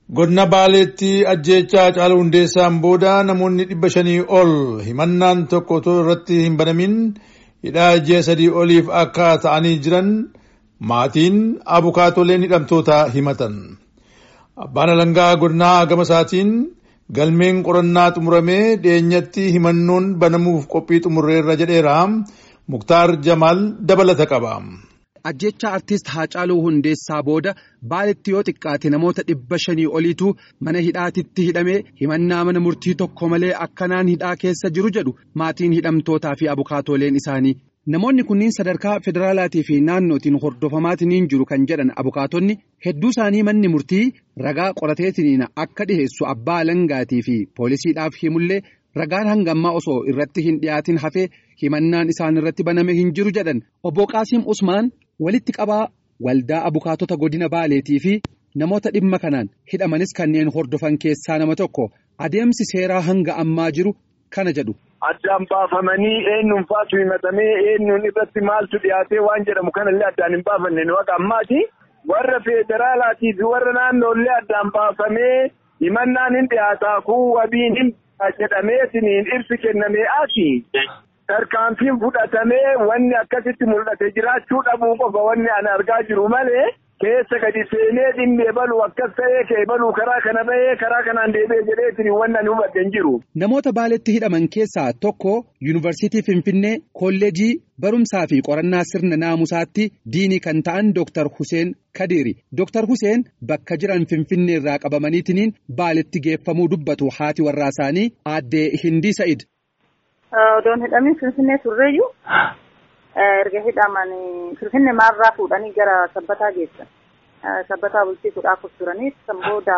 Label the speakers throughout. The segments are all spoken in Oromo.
Speaker 1: Godina Baaleetti ajjeechaa Haacaaluu Hundeessaan booda namoonni dhibba shanii ol himannaan tokko otoo irratti hin banamin hidhaa ji'a sadii oliif akka ta'anii jiran maatiin abukaatoleen hidhamtoota himatan. Abbaan alangaa godinaa gama isaatiin galmeen qorannaa xumuramee dhiyeenyatti himannoon banamuuf qophii xumurreerra jedheera. Muktaar Jamaal dabalata qaba.
Speaker 2: Ajjecha artist Haacaaluu Hundeessaa booda baaletti yoo xiqqaate namoota dhibba shanii oliitu mana hidhaatitti hidhamee himannaa mana murtii tokko malee akkanaan hidhaa keessa jiru jedhu maatiin hidhamtootaa fi abukaatooleen isaanii. Namoonni kunniin sadarkaa federaalaatii fi naannootiin hordofamaatiin jiru kan jedhan abukaatonni hedduu isaanii manni murtii ragaa qorateetiin akka dhiheessu abbaa alangaatii fi poolisiidhaaf himullee ragaan hangammaa osoo irratti hin dhiyaatin hafee himannaan isaan irratti baname hin jiru jedhan obbo Qaasiim Usmaan. walitti qabaa waldaa abukaatota godina baaleetii fi namoota dhimma kanaan hidhamanis kanneen hordofan keessaa nama tokko adeemsi seeraa hanga ammaa jiru kana jedhu.
Speaker 3: Addaan baafamanii eenyuun faatu himatamee eenyuun irratti maaltu dhiyaatee waan jedhamu kanallee addaan hin baafanne nu akka ammaati. Warra federaalaatii fi warra naannoollee addaan baafamee himannaan hin dhiyaataa kun wabiin hin jedhameetiin ibsi kennamee asi. tarkaanfiin fudhatamee wanni akkasitti mul'ate jiraachuu dhabuu qofa wanni ani argaa jiru malee keessa gadi seenee dhimma eebalu akkas ta'ee eebalu karaa kana bahee karaa kanaan deebi'ee jedheetiin wanni ani hubadhe hin jiru.
Speaker 2: Namoota baaletti hidhaman keessaa tokko yuunivarsiitii Finfinnee kolleejii barumsaa fi qorannaa sirna naamusaatti diinii kan ta'an Dr. Hussein Kadiiri. Dr. Hussein bakka jiran Finfinnee irraa qabamaniitiin baaletti geeffamuu dubbatu haati warraa isaanii aaddee Hindii Sa'id.
Speaker 4: Odoon hidhamin Finfinnee turreeyyuu erga hidhaman Finfinnee maarraa fuudhanii gara sabbataa geessan. Sabbataa bulchiisuudhaaf turanii san booda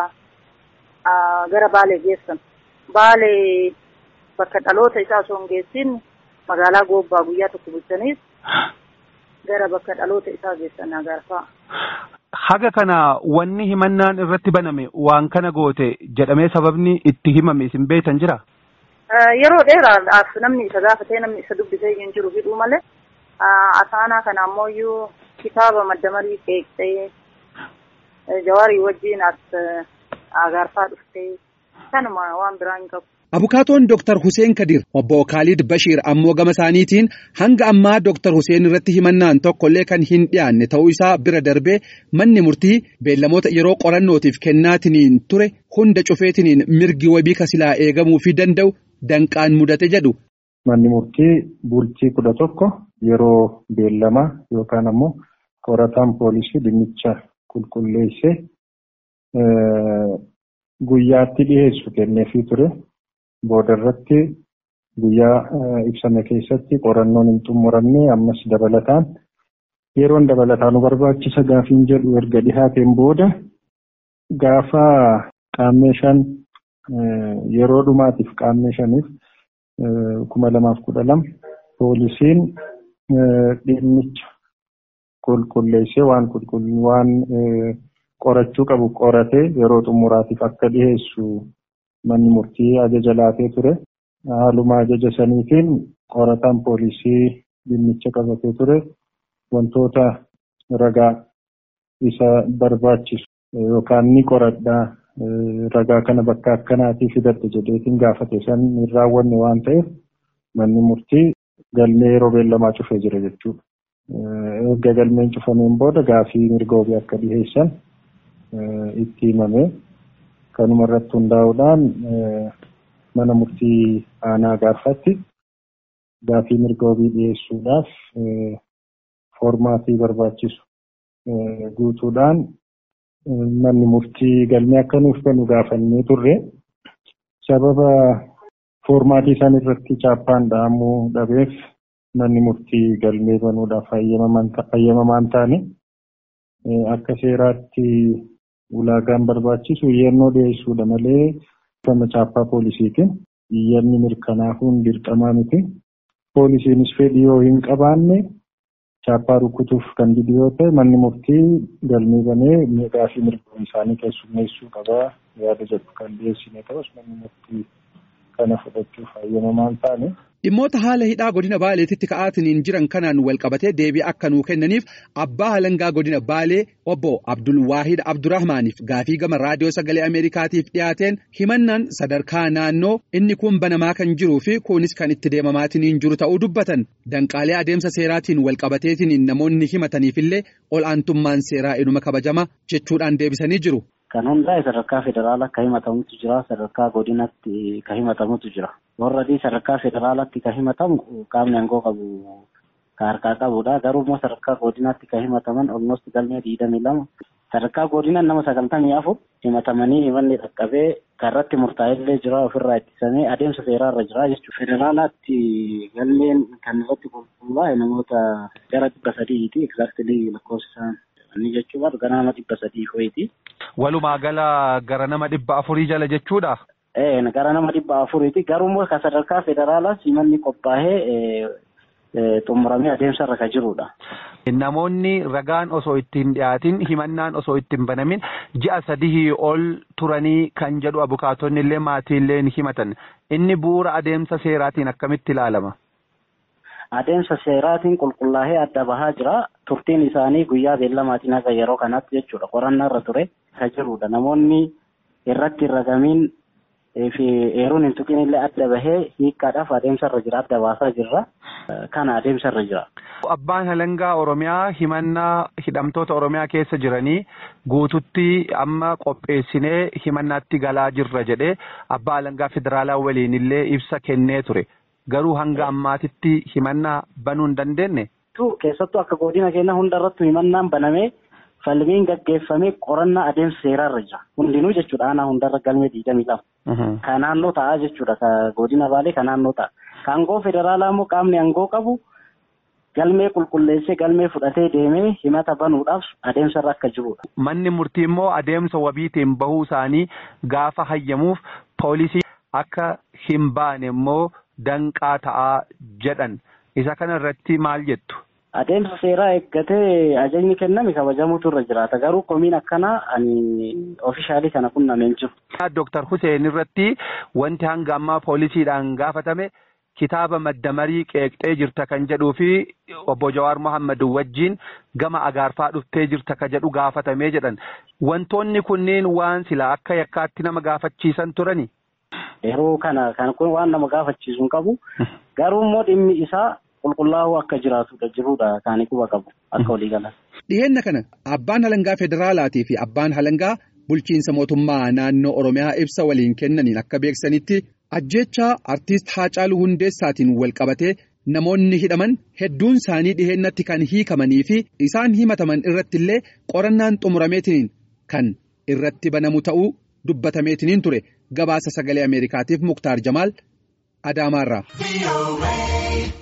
Speaker 4: gara Baalee geessan. Baalee bakka dhaloota isaa osoo hin geessin magaalaa Goobbaa guyyaa tokko bulchaniis gara bakka dhaloota isaa geessan agarfaa.
Speaker 5: Haga kana wanni himannaan irratti baname waan kana goote jedhamee sababni itti himame isin beektan jira?
Speaker 4: Yeroo dheeraadhaaf namni isa gaafatee namni isa dubbisee hin jiru hidhuu malee asaanaa kana ammoo kitaaba madda marii qeeqxee jawaarii wajjin as agarfaa dhuftee kanuma waan biraa hin qabu.
Speaker 2: Abukaatoon Dr. Hussein Kadir obbo Khalid Bashir ammoo gama isaaniitiin hanga ammaa Dr. Hussein irratti himannaan tokkollee kan hin dhiyaanne ta'uu isaa bira darbee manni murtii beellamoota yeroo qorannootiif kennaatiniin ture hunda cufeetiniin mirgi wabii kasilaa eegamuu fi danda'u danqaan mudate jedhu.
Speaker 6: Manni murtii bultii kudha tokko yeroo beellamaa yookaan ammoo qorataan poolisii dhimmicha qulqulleessee guyyaatti dhiyeessu kenneefii ture. Booda irratti guyyaa ibsame keessatti qorannoon hin xumuramne ammas dabalataan yeroon dabalataan nu barbaachisa gaafiin jedhu erga dhihaateen booda gaafa qaammee shan yeroo dhumaatiif qaammee shaniif kuma lamaaf kudha lama poolisiin dhimmicha qulqulleessee waan waan qorachuu qabu qoratee yeroo xumuraatiif akka dhiheessu manni murtii ajaja laatee ture. Haaluma ajaja saniitiin qorataan poolisii dhimmicha qabatee ture wantoota ragaa isa barbaachisu yookaan ni qoradhaa ragaa kana bakka akkanaatii fidadhe jedheetiin gaafate san hin raawwanne waan ta'eef manni murtii galmee yeroo beellamaa cufee jira jechuudha. Erga galmeen cufameen booda gaafii mirga wabii akka dhiheessan itti himame. Kanuma irratti hundaa'uudhaan mana murtii aanaa gaafatti gaafii mirga wabii dhiyeessuudhaaf foormaatii barbaachisu guutuudhaan manni murtii galmee akka nuuf kennu gaafannee turre sababa foormaatii isaan irratti chaappaan dhahamuu dhabeef manni murtii galmee banuudhaaf hayyamamaan taane akka seeraatti ulaagaan barbaachisu iyyannoo dhiyeessuudha malee gama chaappaa poolisiitiin iyyanni mirkanaahuun dirqamaa miti. Poolisiinis fedhii yoo hin qabaanne chaappaa rukutuuf kan didu yoo ta'e manni murtii galmee banee gaafii mirga isaanii keessummeessuu qabaa yaada jedhu kan dhiyeessine ta'us manni murtii kana fudhachuuf hayyamamaan taane
Speaker 2: Dhimmoota haala hidhaa godina Baaleetitti ka'aatiin jiran kanaan walqabatee deebii akka nuu kennaniif abbaa halangaa godina Baalee obbo Abdul Waahid Abdurrahmaaniif gaafii gama raadiyoo sagalee Ameerikaatiif dhiyaateen himannaan sadarkaa naannoo inni kun banamaa kan jiruu fi kunis kan itti deemamaatiin jiru ta'uu dubbatan. Danqaalee adeemsa seeraatiin walqabateetiin namoonni himataniifillee ol'aantummaan seeraa inuma kabajama jechuudhaan deebisanii jiru.
Speaker 7: Kan hundaa'e sadarkaa federaalaa akka himatamutu jira. Sadarkaa godinatti kan himatamutu jira. Warradii sadarkaa federaalaatti kan himatamu qaamni aangoo qabu kan harkaa qabudha. Garuu immoo sadarkaa godinaatti kan himataman olmost galmee digdamii lama. Sadarkaa godinaan nama sagaltamii afur himatamanii himanni dhaqqabee kan irratti murtaa'ellee jira ofirraa ittisamee adeemsa seeraarra jira jechuudha. Federaalaatti galmeen kan irratti qulqullaa'e namoota gara dhibba sadiiti. Egzaaktilii lakkoofsisaan inni jechuudha gara nama dhibba sadii ho'iiti.
Speaker 5: Walumaa gala gara nama dhibba afurii jala jechuudha.
Speaker 7: Ee gara nama dhibba afuriiti garuu immoo kan sadarkaa federaalaas himanni qophaa'ee xumuramee adeemsarra kan jirudha.
Speaker 5: Namoonni ragaan osoo ittiin dhiyaatin himannaan osoo ittiin banamin ji'a sadii ol turanii kan jedhu abukaatonni illee maatii illee himatan inni bu'uura adeemsa seeraatiin akkamitti ilaalama.
Speaker 7: Adeemsa seeraatiin qulqullaa'ee adda bahaa jira. Turtiin isaanii guyyaa beellamaatiin haga yeroo kanaatti jechuudha. Qorannaa irra ture kan jirudha. Namoonni irratti hin ragamiin fi eeruun hin tuqin illee adda bahee hiikkaadhaaf adeemsa irra jira. Adda baasaa jirra. Kana adeemsa irra jira.
Speaker 5: Abbaan halangaa Oromiyaa himannaa hidhamtoota Oromiyaa keessa jiranii guututti amma qopheessinee himannaatti galaa jirra jedhee abbaa halangaa federaalaa waliin illee ibsa kennee ture. Garuu hanga ammaatitti himannaa banuu hin dandeenye.
Speaker 7: Keessattuu akka godina keenya hundarrattu himannaan banamee falmiin gaggeeffamee qorannaa adeemsa seeraarra jira. Hundinuu jechuudha aanaa hundarra galmee digdamii lama. Kan naannoo ta'a jechuudha. Kan godina baalee kan naannoo ta'a. Kan aangoo federaalaa immoo qaamni aangoo qabu galmee qulqulleessee galmee fudhatee deemee himata banuudhaaf adeemsarra akka jirudha.
Speaker 5: Manni murtii immoo adeemsa wabiitiin bahuu isaanii gaafa hayyamuuf poolisii akka hin baane immoo danqaa ta'aa jedhan. Isa kana irratti maal jettu?
Speaker 7: Adeemsa seeraa eeggatee ajajni kenname kabajamuutu irra jiraata. Garuu komiin akkanaa ani oofishaalii kana qunnameen jiru.
Speaker 5: Dooktar Hussein irratti wanti hanga ammaa poolisiidhaan gaafatame kitaaba maddamarii qeeqxee jirta kan jedhuu fi obbo Jawaar Mohammad wajjin gama agaarfaa dhuftee jirta kan jedhu gaafatamee jedhan. Wantoonni kunneen waan sila akka yakkaatti nama gaafachiisan turani.
Speaker 7: Yeroo kana kan kun waan nama gaafachiisu hin qabu. Garuu immoo dhimmi isaa qulqullaa'uu akka jiraatudha jirudha kaanii quba qabu akka walii galan.
Speaker 2: Dhiheenna kana abbaan halangaa federaalaatii fi abbaan halangaa bulchiinsa mootummaa naannoo Oromiyaa ibsa waliin kennaniin akka beeksanitti ajjechaa artiist Haacaaluu Hundeessaatiin wal qabatee namoonni hidhaman hedduun isaanii dhiheennatti kan hiikamanii fi isaan himataman irratti illee qorannaan xumurameetiin kan irratti banamu ta'uu dubbatameetiin ture gabaasa sagalee Ameerikaatiif Muktaar Jamaal Adaamaarraa.